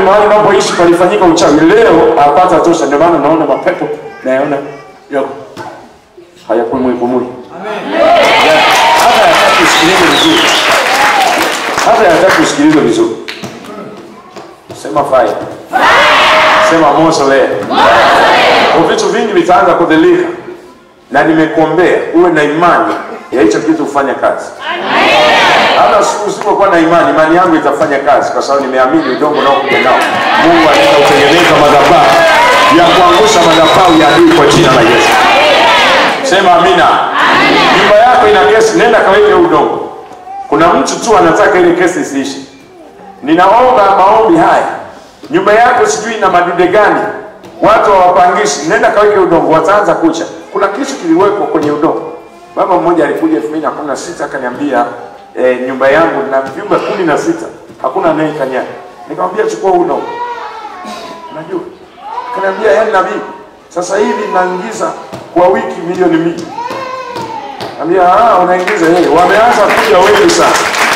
mahali unapoishi palifanyika uchawi, leo apata tosha. Ndio maana naona mapepo nayaona yako hayapumui pumui, Ya- hata hayataki usikilize vizuri, hata hayataki usikilize vizuri. Sema fire, sema moto leo. Kwa vitu vingi vitaanza kudhilika, na nimekuombea uwe na imani ya hicho kitu kufanya kazi. Hata siku usipokuwa na imani, imani yangu itafanya kazi, kwa sababu nimeamini udongo unaokuja nao Mungu anaenda kutengeneza madhabahu ya kuangusha madhabahu ya adui kwa jina la Yesu. Sema amina. Nyumba yako ina kesi, nenda kaweke udongo. Kuna mtu tu anataka ile kesi isiishe. Ninaomba maombi haya, nyumba yako sijui ina madude gani, watu hawapangishi, nenda kaweke udongo, wataanza kucha. Kuna kitu kiliwekwa kwenye udongo. Baba mmoja alikuja elfu mbili na kumi na sita akaniambia eh, nyumba yangu na vyumba kumi na sita hakuna anayekanyaga. Nikamwambia chukua huu udongo, unajua akaniambia yani nabii, sasa hivi naingiza kwa wiki milioni mbili. Ambia ah, unaingiza yeye, wameanza kuja wengi sana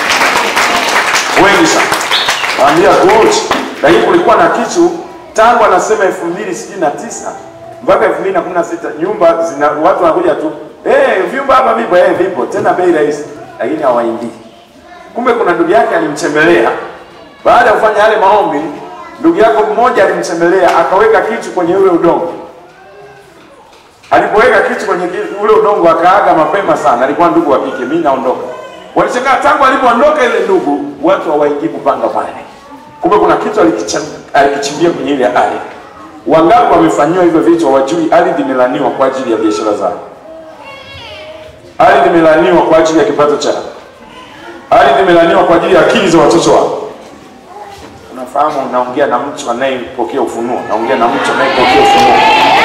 wengi sana. Ambia good. Lakini kulikuwa na kitu tangu anasema elfu mbili sitini na tisa mpaka elfu mbili na kumi na sita nyumba zina watu wanakuja tu eh, vyumba hapa vipo eh, vipo tena bei rahisi, lakini hawaingii. Kumbe kuna ndugu yake alimtembelea baada ya kufanya yale maombi. Ndugu yako mmoja alimtembelea akaweka kitu kwenye ule udongo. Alipoweka kitu kwenye ki- ule udongo akaaga mapema sana, alikuwa ndugu wa kike, mimi naondoka. Walishangaa tangu alipoondoka ile ndugu, watu hawaingii kupanga pale. Kumbe kuna kitu alikicham- alikichimbia kwenye ile ardhi. Wangapi wamefanyiwa hivyo vitu hawajui ardhi imelaniwa kwa ajili ya biashara zao. Ardhi imelaniwa kwa ajili ya kipato chao. Ardhi imelaniwa kwa ajili ya akili za watoto wao. Unafahamu, naongea na mtu anayepokea ufunuo, naongea na mtu anayepokea ufunuo.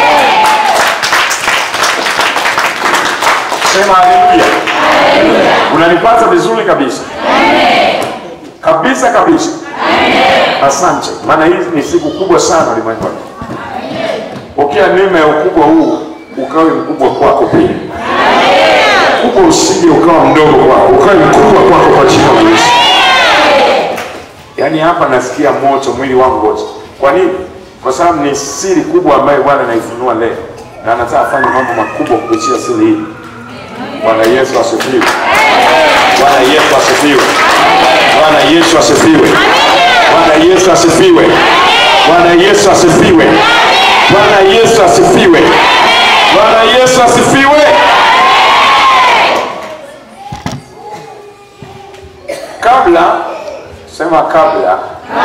Sema haleluya. Unanipata vizuri kabisa kabisa kabisa. Asante, maana hii ni siku kubwa sana ulimwenguni. Pokea neema ya ukubwa huu, ukawe mkubwa kwako pia. Ukubwa usije ukawa mdogo kwako, ukawe mkubwa kwako kwa jina la Yesu. Yaani hapa nasikia moto mwili wangu wote. Kwa nini? Kwa sababu ni siri kubwa ambayo Bwana anaifunua leo, na anataka afanye mambo makubwa kupitia siri hii. Bwana Yesu asifiwe. Bwana Yesu asifiwe. Bwana Yesu asifiwe. Bwana Yesu asifiwe. Bwana Yesu asifiwe. Bwana Yesu asifiwe. Bwana Yesu asifiwe. Kabla sema kabla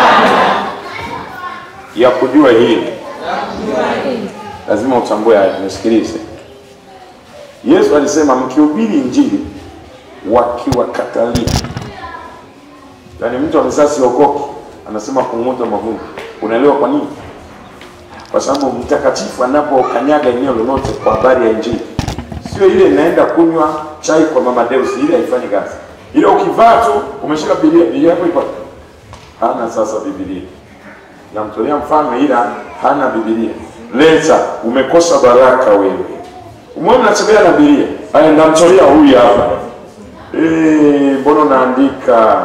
ya kujua hili lazima utambue haya, nisikilize. Yesu alisema mkihubiri injili wakiwakatalia, yaani mtu amesema siokoki, anasema kung'uta mavuno. Unaelewa kwa nini? Kwa sababu mtakatifu anapokanyaga eneo lolote kwa habari ya injili, sio ile inaenda kunywa chai kwa mama Deus, ile haifanyi kazi. Ile ukivaa tu umeshika Biblia, Biblia yako iko hana sasa Biblia. Namtolea mfano, ila hana Biblia. Leta, umekosa baraka wewe. Umwe mnatembea na Biblia. Haya, ndamtolea huyu hapa. Eh, mbona unaandika?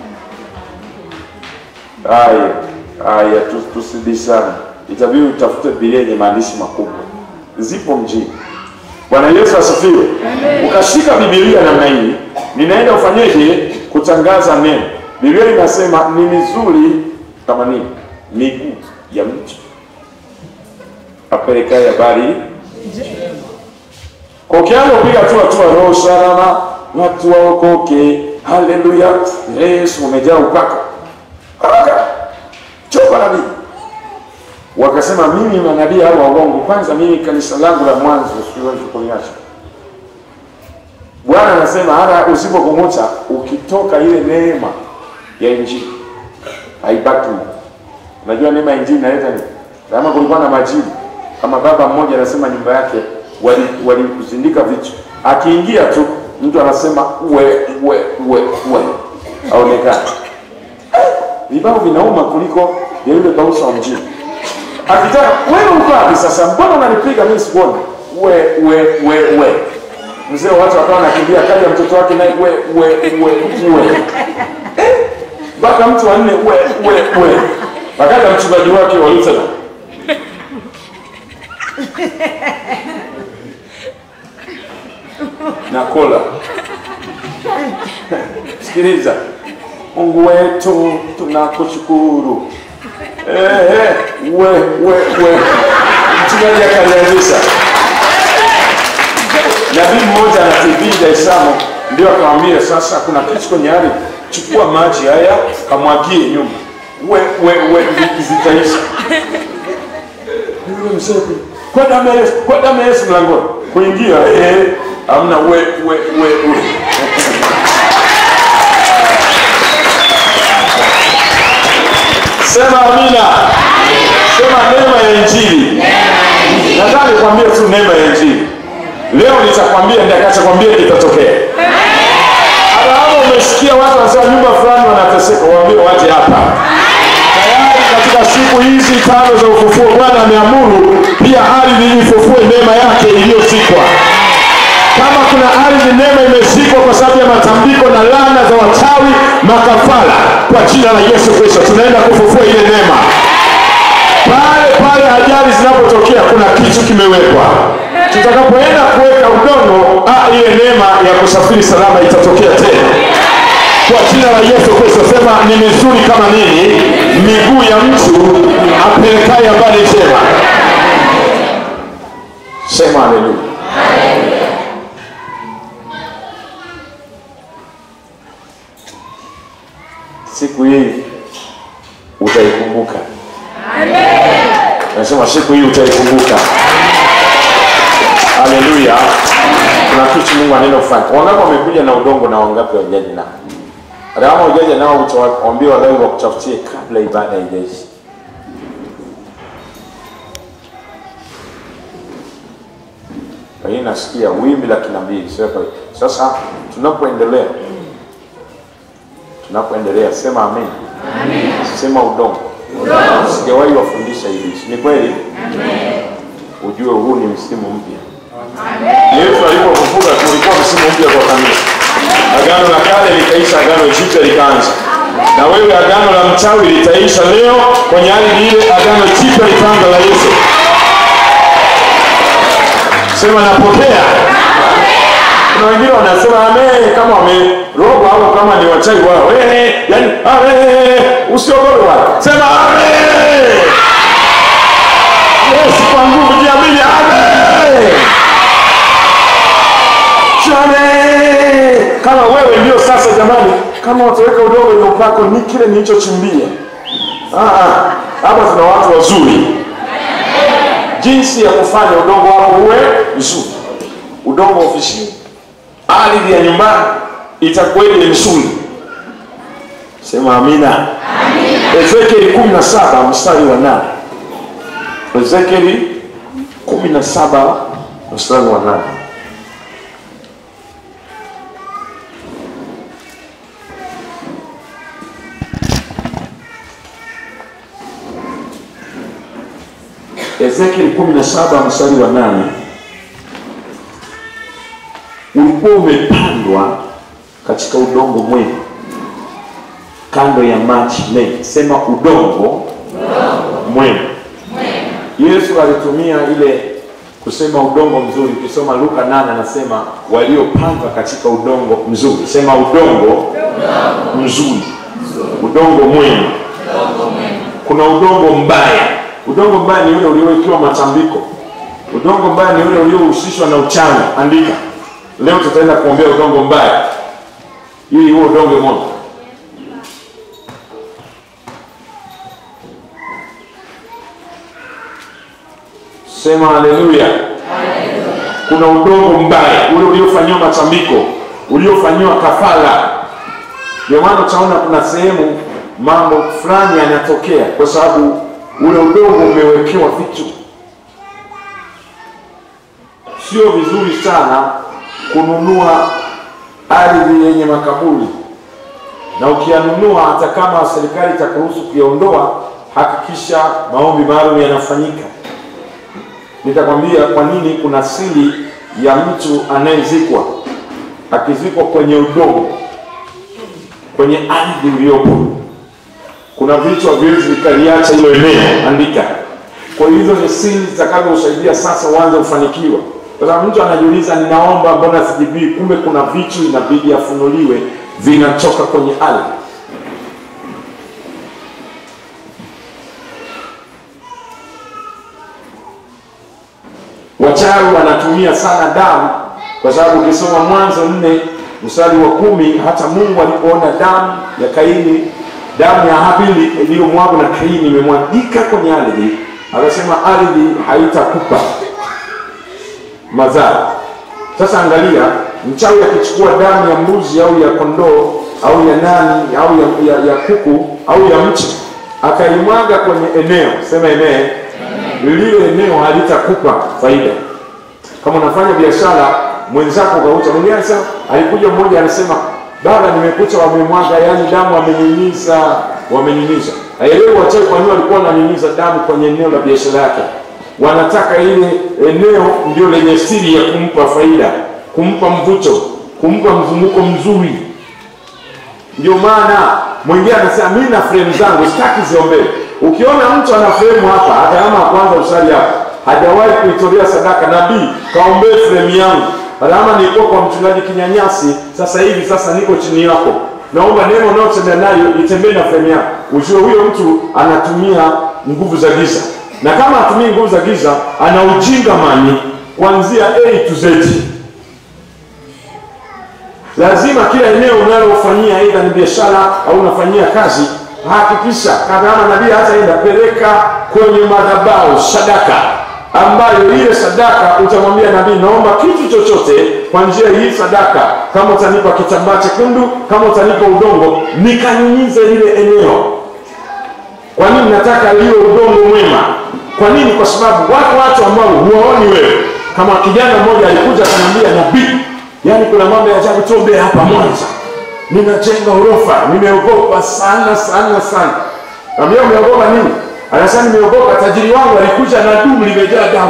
Haya, haya tu- tusibishane. Itabidi utafute Biblia yenye maandishi makubwa. Zipo mjini. Bwana Yesu asifiwe. Ukashika Biblia namna hii, ninaenda ufanyeje kutangaza neno. Biblia inasema ni mizuri kama nini? Miguu ya mtu apelekaye habari kwa ukianza kupiga tu hatua roho salama, watu waokoke, haleluya, Yesu umejaa upako, haraka choka nabii. Wakasema mimi manabii hao waongo, kwanza mimi kanisa langu la mwanzo siwezi kuliacha. Bwana anasema hata usipokung'uta, ukitoka ile neema ya injili haibaki. Unajua neema ya injili inaleta nini? Kama kulikuwa na majibu, kama baba mmoja anasema nyumba yake wali- walikuzindika vitu, akiingia tu mtu anasema we we we we, aonekana vibao vinauma kuliko ya yule bausa wa mjini. Akitaka wewe uko wapi sasa? Mbona unanipiga mimi sikuoni? We we we we. Mzee wa watu wakawa nakimbia, kaja mtoto wake naye we we we we. Eh, Mpaka mtu wanne we we we. Wakaja mchungaji wake wa Lutheran na kola. Sikiliza, Mungu wetu tunakushukuru. Ehe, we we we, mchungaji akalianzisha. Nabii mmoja ana TV Dar es Salaam, ndio akamwambia sasa, kuna kitu kwenye ardhi, chukua maji haya kamwagie nyuma, we we we, vi- zitaisha. Yule mzee kwa damu ya Yesu, kwa damu ya Yesu mlangoni kuingia, eh, hamna we we we, we. Sema amina. Sema neema ya Injili. Nataka nikwambie tu neema ya Injili. Leo nitakwambia nitakachokwambia kitatokea. Hata kama umesikia watu wanasema nyumba fulani wanateseka, waambie waje hapa. Tayari katika siku hizi tano za ufufuo Bwana ameamuru pia ardhi ifufue neema yake iliyozikwa. Kama kuna ardhi neema imezikwa kwa sababu ya matambiko na laana za wachawi makafara, kwa jina la Yesu Kristo tunaenda kufufua ile neema. Pale pale ajali zinapotokea, kuna kitu kimewekwa. Tutakapoenda kuweka udongo, ah, ile neema ya kusafiri salama itatokea tena kwa jina la Yesu Kristo. Sema ni mizuri kama nini miguu ya mtu apelekaye habari njema. Sema haleluya. siku hii utaikumbuka. Nasema siku hii utaikumbuka. Haleluya! Kuna kitu Mungu anaenda kufanya. Wangapi wamekuja na udongo na wangapi hawajaja nao? Hata kama hujaja nao, utawaambia walawi wakutafutie kabla ibada haijaisha. Lakini nasikia wimbi la kinabii. Sasa- Sasa tunapoendelea tunapoendelea sema amen. Sema udongo. Sijawahi wafundisha hivi, si ni kweli? Ujue huu ni msimu mpya. Yesu alipofufuka kulikuwa msimu mpya kwa kanisa. Agano la kale likaisha, agano jipya likaanza. Na wewe agano la mchawi litaisha leo kwenye ardhi ile, agano jipya litaanza la Yesu. Sema napokea. Kuna wengine wanasema amen kama wamerogwa au kama ni wachawi wao. Eh, yani amen, usiogope bwana. Sema amen. Yesu kwa nguvu jiamini amen. Amen. Kama wewe ndio sasa jamani, kama wataweka udongo ile upako ni kile nilichochimbia. Ah, ah, hapa tuna watu wazuri. Jinsi ya kufanya udongo wako uwe mzuri. Udongo ofisini ardhi ya nyumbani itakuwa ile msuli. Sema amina. Ezekieli kumi na saba mstari wa nane. Ezekieli kumi na saba mstari wa nane. Ezekieli kumi na saba mstari wa nane ulikuwa umepandwa katika udongo mwema kando ya maji mengi. Sema udongo mwema. Yesu alitumia ile kusema udongo mzuri. Ukisoma Luka 8 anasema waliopandwa katika udongo mzuri. Sema udongo mzuri, udongo mwema. Kuna udongo mbaya. Udongo mbaya ni ule uliowekewa matambiko. Udongo mbaya ni ule uliohusishwa na uchawi. Andika leo, tutaenda kuombea udongo mbaya ili huo udongo moja. Sema haleluya. Kuna udongo mbaya ule uliofanyiwa matambiko, uliofanyiwa kafara. Ndio maana utaona kuna sehemu mambo fulani yanatokea kwa sababu ule udongo umewekewa vitu. Sio vizuri sana kununua ardhi yenye makaburi, na ukiyanunua, hata kama serikali itakuruhusu kuyaondoa, hakikisha maombi maalum yanafanyika. Nitakwambia kwa nini kuna siri ya mtu anayezikwa. Akizikwa kwenye udongo, kwenye ardhi uliopo, kuna vitu haviwezi vikaliacha hilo eneo, andika. Kwa hiyo hizo ni siri zitakazosaidia sasa uanze kufanikiwa, kwa sababu mtu anajiuliza, ninaomba mbona sijibii? Kumbe kuna vitu inabidi afunuliwe, vinatoka kwenye ardhi. Wachawi wanatumia sana damu, kwa sababu ukisoma Mwanzo nne mstari wa kumi hata Mungu alipoona damu ya Kaini, damu ya Habili iliyomwagwa na Kaini imemwagika kwenye ardhi, akasema ardhi haitakupa mazao. Sasa angalia, mchawi akichukua damu ya mbuzi au ya kondoo au ya nani au ya, ya, ya kuku au ya mchi akaimwaga kwenye eneo, sema eneo lile eneo halitakupa faida. Kama unafanya biashara mwenzako kaucha, mwingine anasema, alikuja mmoja anasema, baba, nimekuta wamemwaga, yani damu wamenyunyiza, wamenyunyiza. Haelewi wachawi kwa nini walikuwa wananyunyiza damu kwenye eneo la biashara yake. Wanataka ile eneo ndio lenye siri ya kumpa faida, kumpa mvuto, kumpa mzunguko mzuri. Ndio maana mwingine anasema mimi na frame zangu sitaki ziombee. Ukiona mtu ana frame hapa, hata kama kwanza usali hapa, hajawahi kuitolea sadaka, nabii kaombee frame yangu. Hata kama nilikuwa kwa mchungaji kinyanyasi, sasa hivi sasa niko chini yako, naomba neno unaotembea nayo itembee na frame yako. Ujue huyo mtu anatumia nguvu za giza, na kama atumii nguvu za giza, ana ujinga mani kuanzia A to Z. Lazima kila eneo unalofanyia aidha ni biashara au unafanyia kazi, hakikisha kama nabii hataenda peleka kwenye madhabahu sadaka, ambayo ile sadaka utamwambia nabii, naomba kitu chochote kwa njia hii sadaka, kama utanipa kitambaa chekundu, kama utanipa udongo, nikanyunyize lile eneo. Kwa nini nataka liwe udongo mwema? Kwa nini? Kwa sababu wako watu ambao huwaoni wewe. Kama kijana mmoja alikuja akaniambia, nabii Yaani kuna mambo ya ajabu tobe hapa Mwanza. Ninajenga orofa, nimeogopa sana sana sana. Naambia umeogopa nini? Anasema nimeogopa tajiri wangu alikuja na dumu limejaa damu.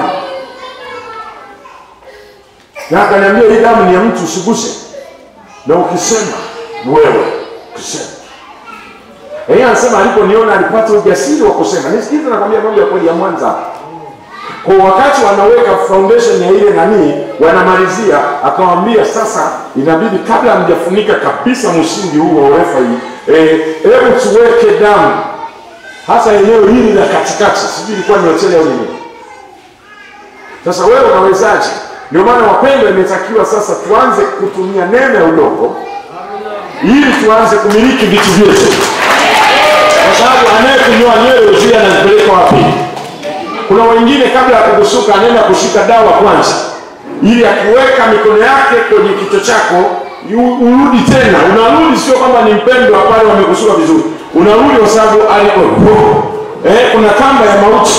Na akaniambia hii damu ni ya mtu usiguse. Na ukisema wewe ukisema. Yeye anasema aliponiona alipata ujasiri wa kusema. Nisikize nakwambia mambo ya kweli ya Mwanza kwa wakati wanaweka foundation ya ile nani, wanamalizia, akawambia sasa, inabidi kabla hamjafunika kabisa msingi huu wa urefa hii, hebu e, tuweke damu hasa eneo hili la katikati, sijui ilikuwa ni hoteli au nini. Sasa wewe unawezaje? Ndio maana wapendwa, imetakiwa sasa tuanze kutumia neno ya udongo ili tuanze kumiliki vitu vyetu, kwa sababu anayekunyoa nywele zile anazipeleka wapi? Kuna wengine kabla ya kukusuka anaenda kushika dawa kwanza, ili akiweka mikono yake kwenye kichwa chako urudi tena. Unarudi sio kwamba ni mpendwa pale wamekusuka vizuri, unarudi kwa sababu aliko eh, kuna kamba ya mauti.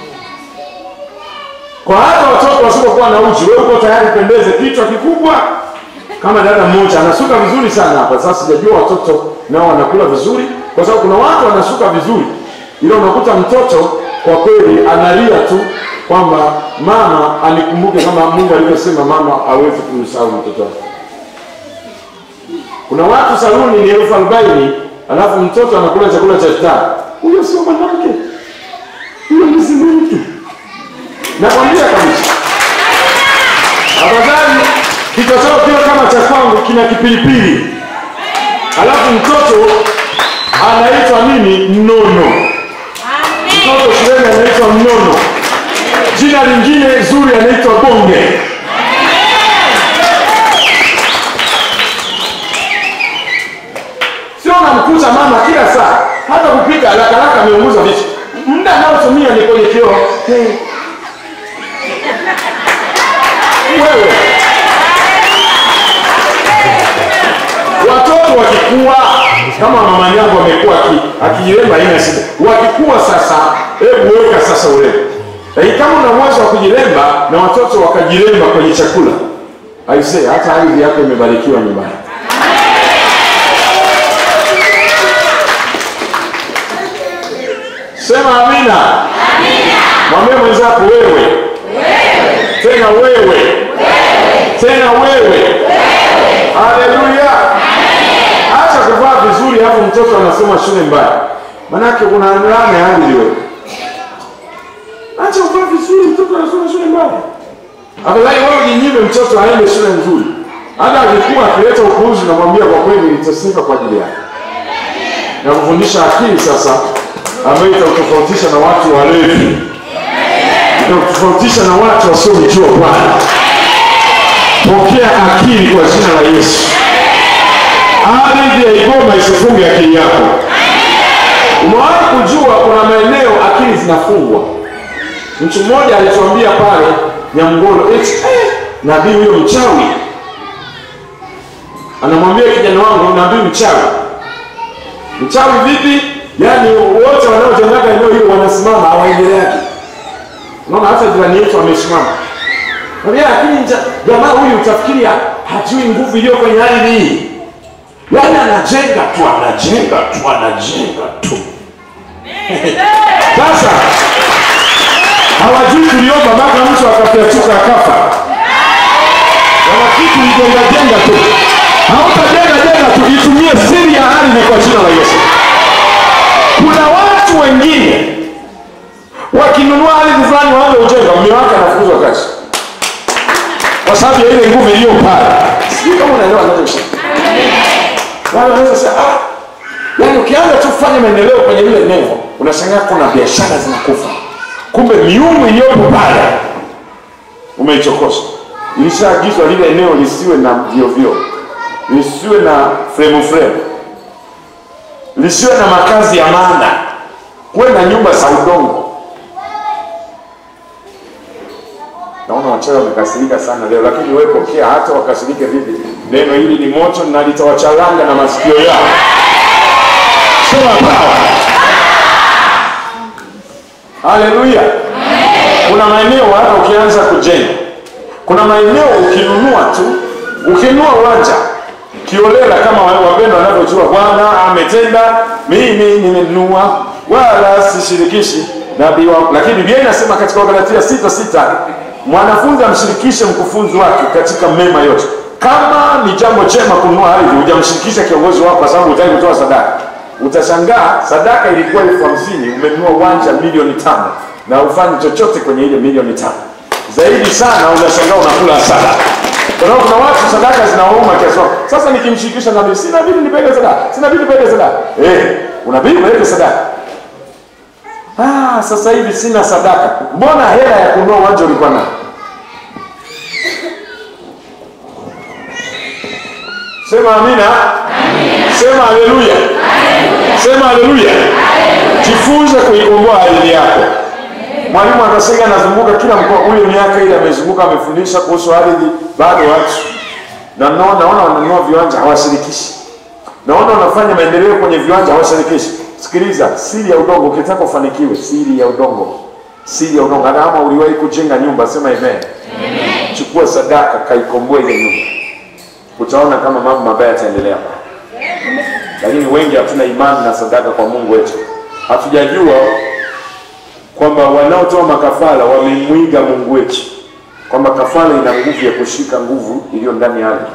Kwa hata watoto wasipokuwa na uchi, wewe uko tayari pendeze, kichwa kikubwa kama dada mmoja anasuka vizuri sana hapa. Sasa sijajua watoto nao wanakula vizuri, kwa sababu kuna watu wanasuka vizuri, ila unakuta mtoto kwa kweli analia tu kwamba mama anikumbuke kama Mungu alivyosema mama hawezi kumsahau mtoto wake. Kuna watu saluni ni elfu arobaini alafu mtoto anakula chakula cha star. Huyo sio mwanamke, huyo ni mtu. Nakwambia kabisa, afadhali kichwa chao kiwe kama cha kwangu, kina kipilipili, alafu mtoto anaitwa nini? Mnono mtoto shuleni anaitwa mnono, jina lingine zuri anaitwa bonge. Sio namkuta mama kila saa, hata kupika haraka haraka ameunguza vitu, muda anaotumia ni kwenye kioo. Hey. Wewe watoto wakikua kama mama yangu amekuwa akijiremba ina shida. Wakikuwa sasa, hebu weka sasa urembo. Lakini kama una uwezo wa kujiremba na watoto wakajiremba kwenye chakula, aisee, hata ardhi yako imebarikiwa nyumbani. Sema amina. Mwambie mwenzako wewe, tena wewe, tena wewe. Haleluya! Acha kuvaa vizuri, hapo mtoto anasoma shule mbaya. manake kuna laana ya ardhi wewe. Acha uvaa vizuri, mtoto anasoma shule mbaya. Afadhali wewe ujinyime mtoto aende shule nzuri. Hata akikuwa akileta upuuzi, namwambia kwa kweli nitasika kwa ajili yake na kufundisha akili sasa, ambayo itakutofautisha na watu walevi, itakutofautisha na watu wasiomjua Bwana. Pokea akili kwa jina la Yesu. Ardhi ya Igoma isifunge akili yako. Umewahi kujua kuna maeneo akili zinafungwa? Mtu mmoja alituambia pale Nyamgolo, eti eh, nabii huyo mchawi anamwambia kijana wangu, nabii mchawi. Mchawi vipi? Yaani wote wanaotendaga eneo hilo wanasimama hawaendeleaji. Unaona hata jirani yetu amesimama. Mwambia lakini nja- jamaa huyu utafikiri ha- hajui nguvu iliyo kwenye ardhi hii. Yaani anajenga tu, anajenga tu, anajenga tu. Sasa hawajui tuliomba mpaka mtu akapyachuka akafa. Wana kitu ijenga jenga tu. Hautajenga jenga tu, itumie siri ya ardhi kwa jina la Yesu. Kuna watu wengine wakinunua ardhi fulani waanze kujenga, mume wake anafukuzwa kazi kwa sababu ya ile nguvu iliyo pale. Sijui kama unaelewa ninachosema. Wale wanaweza sema ah, yaani ukianza tu kufanya maendeleo kwenye ile eneo unashangaa kuna biashara zinakufa, kumbe miungu iliyopo pale umeichokoza. Ilishaagizwa lile eneo lisiwe na vio vio, lisiwe na fremu fremu, lisiwe na makazi ya maana, kuwe na nyumba za udongo. Naona wachawi wamekasirika sana leo, lakini wewe pokea, hata wakasirike vipi, neno hili ni moto na litawachalanga na masikio yao. Sema power. Haleluya. Kuna maeneo hata ukianza kujenga, kuna maeneo ukinunua tu, ukinunua uwanja kiolela, kama wa- wapendwa wanavyojua, Bwana ametenda, mimi nimenunua, wala sishirikishi nabii wangu. Lakini Biblia inasema katika Wagalatia sita sita mwanafunzi amshirikishe mkufunzi wake katika mema yote. Kama ni jambo jema kununua ardhi, hujamshirikisha kiongozi wako kwa sababu hutaki kutoa sadaka, utashangaa sadaka ilikuwa elfu hamsini umenunua uwanja milioni tano na ufanyi chochote kwenye ile milioni tano zaidi sana unashangaa unakula hasara kwa sababu kuna watu sadaka zinawauma kiasi kwamba, sasa nikimshirikisha nabii sina bidi nipeleke sadaka sina bidi nipeleke sadaka eh unabidi upeleke sadaka ah sasa hivi sina sadaka mbona hela ya kununua uwanja ulikuwa nayo sema amina sema haleluya sema haleluya jifunze kuikomboa ardhi yako mwalimu akasema anazunguka kila mkoa huyo miaka ile amezunguka amefundisha kuhusu ardhi bado watu na naona naona wananunua viwanja hawashirikishi naona wanafanya maendeleo kwenye viwanja hawashirikishi sikiliza siri ya udongo ukitaka ufanikiwe siri ya udongo siri ya udongo hata kama uliwahi kujenga nyumba sema amen chukua sadaka kaikomboe ile nyumba utaona kama mambo mabaya yataendelea lakini wengi hatuna imani na sadaka kwa mungu wetu hatujajua kwamba wanaotoa makafara wamemwiga mungu wetu kwamba kafara ina nguvu ya kushika nguvu iliyo ndani ya ardhi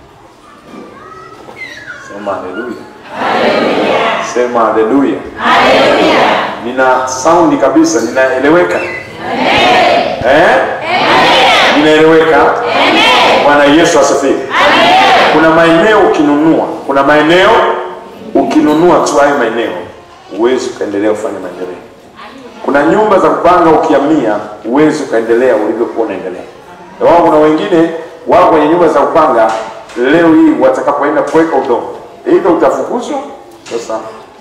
sema haleluya sema haleluya nina saundi kabisa ninaeleweka eh? ninaeleweka bwana yesu asifiwe kuna maeneo ukinunua kuna maeneo ukinunua tu hayo maeneo huwezi ukaendelea kufanya maendeleo kuna nyumba za kupanga ukiamia huwezi ukaendelea ulivyokuwa unaendelea Na wao kuna wengine wao kwenye nyumba za kupanga leo hii watakapoenda kuweka udongo either utafukuzwa sasa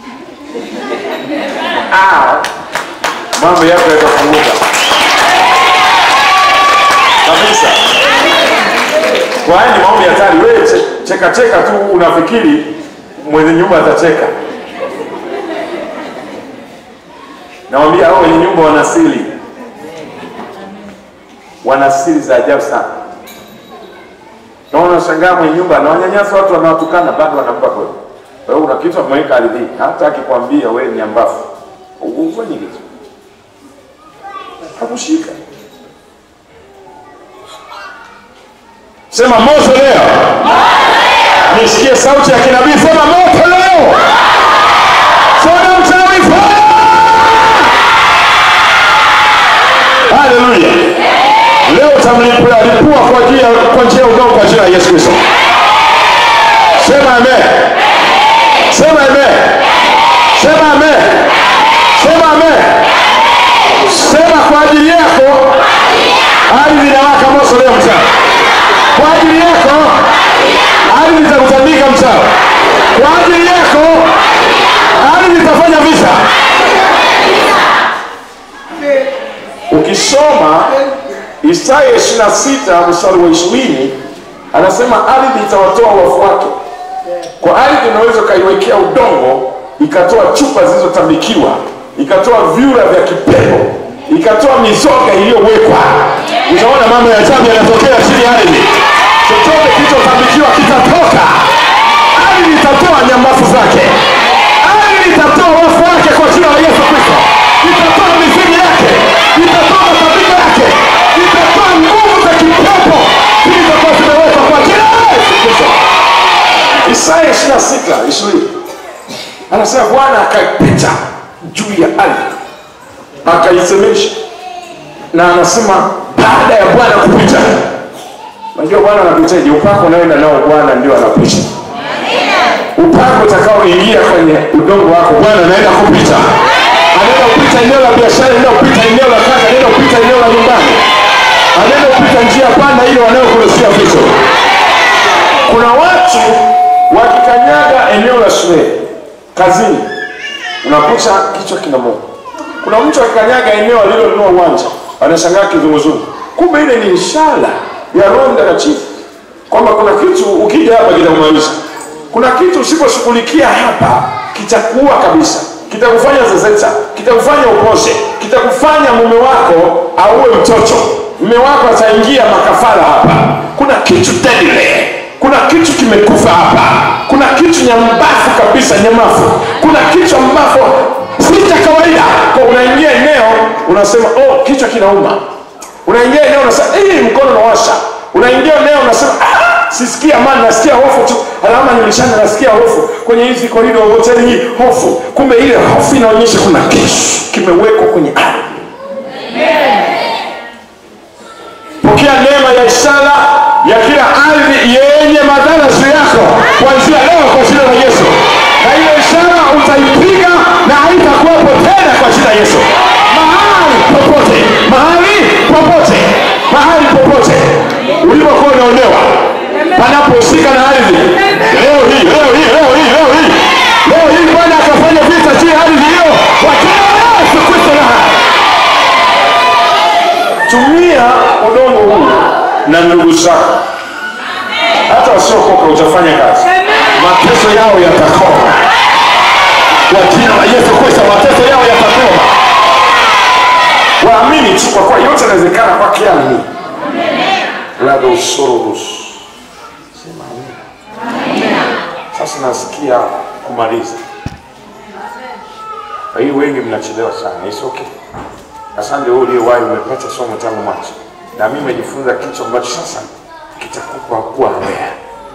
ah, mambo yako yatafunguka kabisa kwa haya ni maombi hatari wewe che- cheka cheka tu unafikiri mwenye nyumba atacheka nawambia hao wenye nyumba wana siri wana siri za ajabu sana naona shangaa mwenye nyumba anawanyanyasa watu wanawatukana bado wanampa kweli kwa hiyo una kitu ameweka ardhini hata akikwambia wewe ni ambafu ufanye kitu hakushika sema moto leo nisikie sauti ya kinabii sema moto leo sema mchawi atamlipua lipua kwa njia kwa njia ya udongo kwa jina la Yesu Kristo. Sema amen. Sema amen. Sema amen. Sema amen. Sema kwa ajili yako ardhi inawaka moto leo mchana. Kwa ajili yako ardhi itakutandika mchana. Kwa ajili yako ardhi itafanya vita. Ukisoma Isaya 26 mstari wa 20 anasema ardhi itawatoa wafu wake. Kwa ardhi unaweza ukaiwekea udongo ikatoa chupa zilizotambikiwa, ikatoa vyura vya kipepo, ikatoa mizoga iliyowekwa. Utaona mambo ya ajabu yanatokea chini ya ardhi. Chochote kilichotambikiwa kitatoka. Ardhi itatoa nyamafu zake, ardhi itatoa wafu wake kwa jina la Yesu Kristo, itatoa mizimu yake, itatoa matambiko yake, itatoa nguvu za kipepo zilizokuwa zimewekwa kwa jina la Yesu Kristo. Isaya 26 ishirini anasema Bwana akapita juu ya ardhi akaisemesha, na anasema baada ya Bwana kupita, unajua Bwana anapitaje? Upako unaoenda nao Bwana ndio anapita. Upako utakaoingia kwenye udongo wako Bwana anaenda kupita, anaenda kupita eneo la biashara, anaenda kupita eneo la kazi, anaenda kupita eneo la nyumbani, anaenda kupita njia panda ile wanayokurusia vitu. Kuna watu wakikanyaga eneo la shule, kazini, unakuta kichwa kinamuuma. Kuna mtu akikanyaga eneo alilonunua uwanja, anashangaa kizunguzungu, kumbe ile ni ishara ya Roho Mtakatifu kwamba kuna kitu ukija hapa kitakumaliza. Kuna kitu usiposhughulikia hapa kitakuua kabisa, kitakufanya zezeta, kitakufanya upose, kitakufanya mume wako auwe mtoto, mume wako ataingia makafara hapa. Kuna kitu deadly kuna kitu kimekufa hapa, kuna kitu nyambafu kabisa, nyamafu, kuna kitu ambapo si cha kawaida. Kwa unaingia eneo unasema oh, kichwa kinauma. Unaingia eneo unasema eh, mkono unawasha. Unaingia eneo unasema ah, sisikii amani, nasikia hofu tu. Alama nilishana, nasikia hofu kwenye hizi korido hoteli hii, hofu. Kumbe ile hofu inaonyesha kuna kitu kimewekwa kwenye ardhi. Pokea neema ya ishara ya kila ardhi yenye madhara juu yako kuanzia leo kwa jina la Yesu, na hiyo ishara utaipiga na haitakuwepo tena kwa jina la Yesu. Mahali popote, mahali popote, mahali popote ulipokuwa unaonewa, panapohusika na ardhi, leo hii, leo hii, leo hii, leo hii, leo hii Bwana akafanya vita juu ya ardhi hiyo kwa jina la Yesu Kristo na tumia udongo huu na ndugu zako, hata wasiokoka utafanya kazi, mateso yao yatakoma kwa jina la Yesu Kristo, mateso yao yatakoma. Waamini tu, kwa kuwa yote yanawezekana kwake yeye. ladosorobus sema amina. Sasa nasikia kumaliza. Kwa hiyo wengi mnachelewa sana, it's okay. Asante wewe uliyewahi, umepata somo tangu mwanzo, na mimi nimejifunza kitu ambacho sasa kitakupa kuwa aware.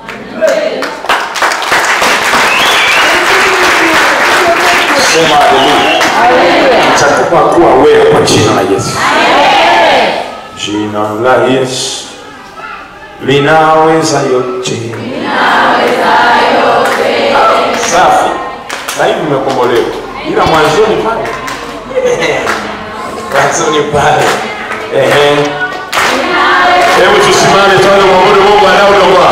Sema haleluya. Kitakupa kuwa aware kwa jina la Yesu. Jina la Yesu linaweza yote. Safi. Sasa hivi mmekombolewa, ila mwanzoni pale mwanzoni pale. Ehe. Hebu tusimame tuone mwabudu Mungu anaoondoa.